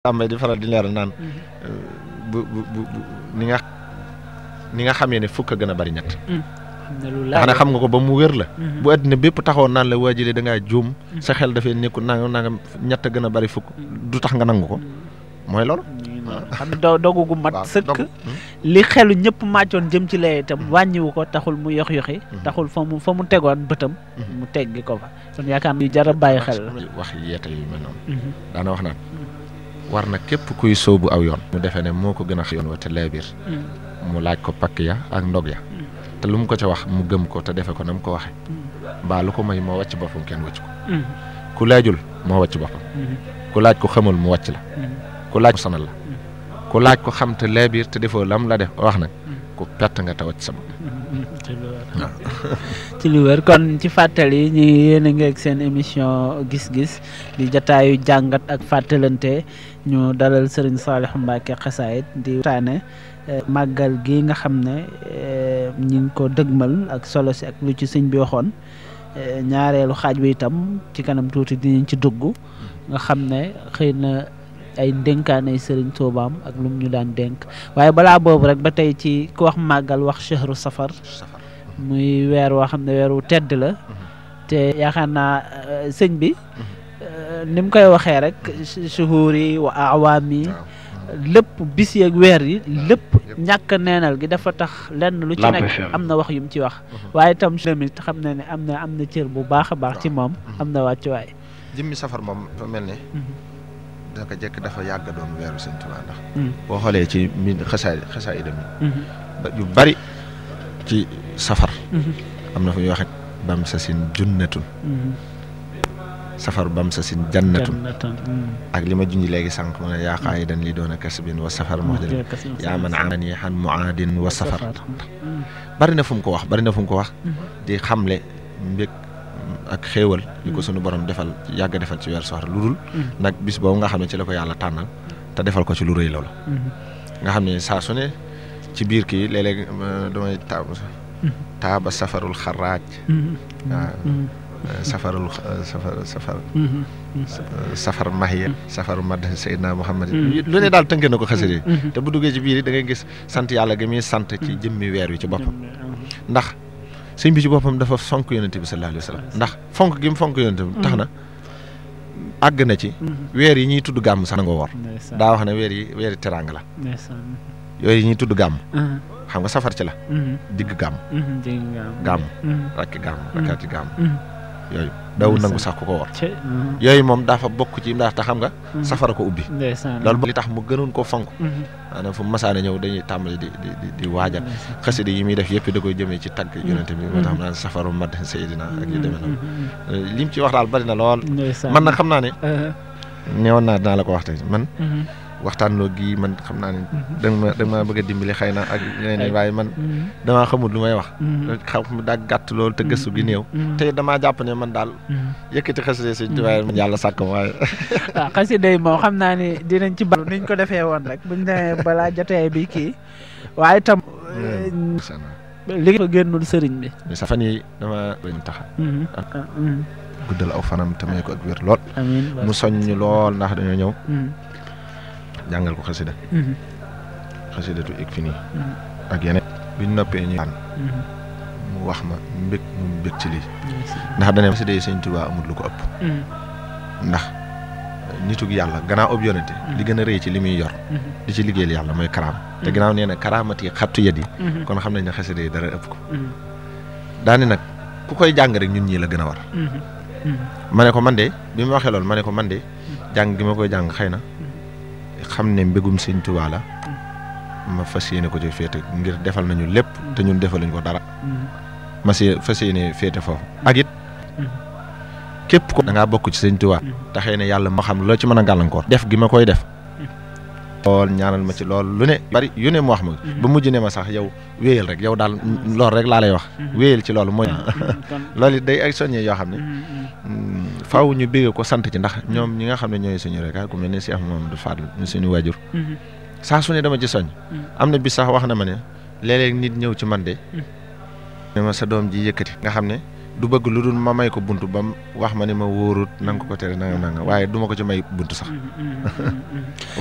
tàmbay di faral di leeral naan bu bu bu ni nga ni nga xamee ne fukk a gën a bari ñett ndax ne xam nga ko ba mu wér la bu àddina bépp taxawoon naan la waa jëlee da ngaa juum sa xel dafay nekkul nanga nanga ñett a gën a bari fukk du tax nga nangu ko mooy loolu xam ne do dogu gu mat sëkk li xelu ñëpp màccoon jëm ci lee itam wàññiwu ko taxul mu yox yoxi taxul fa mu fa mu tegoon bëtam mu teggi ko fa kon yaakaar naa jar a bàyyi xel la wax yeete yu mel noonu daana wax naan war na képp kuy sóobu aw yoon mu defee ne moo ko gën a yoon wa te leebir mu laaj ko pakk ya ak ndog ya te lu mu ko ca wax mu gëm ko te defe ko na mu ko waxe mbaa lu ko may moo wàcc boppam kenn wàcc ko ku laajul moo wàcc boppam ku laaj ko xamul mu wàcc la ku laaj ko sonal la ku laaj ko xam te leebir te defoo lam la def wax nag ku perte nga te wàcc sa bopp ci lu wér kon ci fàttali ñu yéen a ngi ak seen émission gis-gis di jataayu jàngat ak fàttalante ñu dalal Serigne Saliou Mbacké Xasaayit di waxtaane màggal gi nga xam ne ñi ngi ko dëgmal ak solo si ak lu ci sëñ bi waxoon ñaareelu xaaj bi itam ci kanam tuuti dinañ ci dugg nga xam ne xëy na ay ndénkaanay sëriñ Tuubaam ak lu mu ñu daan dénk waaye balaa boobu rek ba tey ci ku wax màggal wax chahru safar muy weer woo xam ne weer wu tedd la te yaakaar naa sëñ bi ni mu koy waxee rek shuhuur yi wa awaam yi lépp bis yeeg weer yi lépp ñàkk neenal gi dafa tax lenn lu ci nekk am na wax yu mu ci wax waaye itam tamit xam na ne am na am na cër bu baax a baax ci moom am na wàccuwaay jëmmi safar moom dafa mel ne daka jekk dafa yàgg doon weeru sëñ Tuubaa ndax boo xoolee ci mi xasaay xasaay idam yi yu bari ci safar am na fu ñuy waxe bam sa sin junnatun safar bam sa sin jannatun ak li ma junj léegi sànq mu ne yaa qaayidan li doon a kasbin wa safar muhdin yaa man amani xan muaadin wa safar bari na fu mu ko wax bari na fu mu ko wax di xamle mbég ak xéewal li ko sunu borom defal yàgg defal ci weer safar lu dul nag bis boobu nga xam ne ci la ko yàlla tànnal te defal ko ci lu rëy loolu nga xam ne saa su ne ci biir kii léeg-léeg damay taab taaba safarul xaraaj waaw safarul safar safar safar mahiya safaru mad Seydina Muhammad lu ne daal tënkee na ko xasida yi te bu duggee ci biir yi da ngay gis sant yàlla gi muy sant ci jëmmi weer wi ci boppam ndax sëñ bi ci boppam dafa fonk yonente bi sallallahu alayhi wa sallam ndax fonk gi mu fonk yonente bi tax na àgg na ci weer yi ñuy tudd gàmm sax na nga woor daa wax ne weer yi weeri teraanga la yooyu yi ñuy tudd gàmm xam nga safar ci la digg gàmm gàmm rakki gàmm rakkaati gàmm yooyu daw nangu sax ku ko war yooyu moom dafa bokk ci ndax te xam nga safara ko ubbi loolu li tax mu gënoon koo fonk maanaam fu masaane ñëw dañuy tàmbali di di di waajal xasida yi muy def yëpp da koy jëmee ci tagg yonente bi moo tax naan safaru mad Seydina ak yu demee noonu li mu ci wax daal bari na lool man nag xam naa ne neewoon naa dinaa la ko wax tey man waxtaan loo gi man xam naa ne danga ma danga maa bëgg a dimbali xëy na ak yeneen waaye man damaa xamul lu may wax xam mu daa gàtt loolu te gëstu gi néew te damaa jàpp ne man daal yëkkati xasida sëñ Tuubaa man yàlla sàkk ma waaye waaw xasida yi moom xam naa ni dinañ ci balu niñ ko defee woon rek buñ demee balaa jotee bi kii waaye itam li ko génnul sëriñ bi sa fan yi dama bañ taxa guddal aw fanam te may ko ak wér lool mu soññ lool ndax dañoo ñëw jàngal ko xasida xasidatu ik fi nii ak yeneen biñ noppee ñu aan mu wax ma mbég mu mbég ci lii ndax dane xasida yi sëñ Tuubaa amul lu ko ëpp ndax nitug yàlla gannaaw ëpp yonente li gën a rëy ci li muy yor di ci liggéeyal yàlla mooy karaam te gannaaw nee na karaamat yi xattu yet yi kon xam nañ ne xasida yi dara ëpp ko daani nag ku koy jàng rek ñun ñii la gën a war ma ne ko man de bi ma waxee loolu ma ne ko man de jàng gi ma koy jàng xëy na xam ne mbégum sëñ Tuubaa la ma fas yéene ko ci féete ngir defal nañu lépp te ñun defaluñ ko dara ma si fas yéene féete foofu ak it képp ko da ngaa bokk ci sëñ Tuubaa te xëy na yàlla moo xam loo ci mën a gàllankoor def gi ma koy def lool ñaanal ma ci lool lu ne bari yu ne mu wax ma ba mujj ne ma sax yow wéyal rek yow daal loolu rek laa lay wax wéyal ci loolu mooy loolu it day ay soññee yoo xam ne faaw ñu bégge ko sant ci ndax ñoom ñi nga xam ne ñooy suñu rek ku mel ne Cheikh Mamadou Fadl ñu suñu waajur saa su ne dama ci soñ am na bis sax wax na ma ne léeg-léeg nit ñëw ci man de ne ma sa doom ji yëkkati nga xam ne du bëgg lu dul ma may ko buntu ba mu wax ma ni ma wóorut nanga ko ko tere nanga nanga waaye du ma ko ci may buntu sax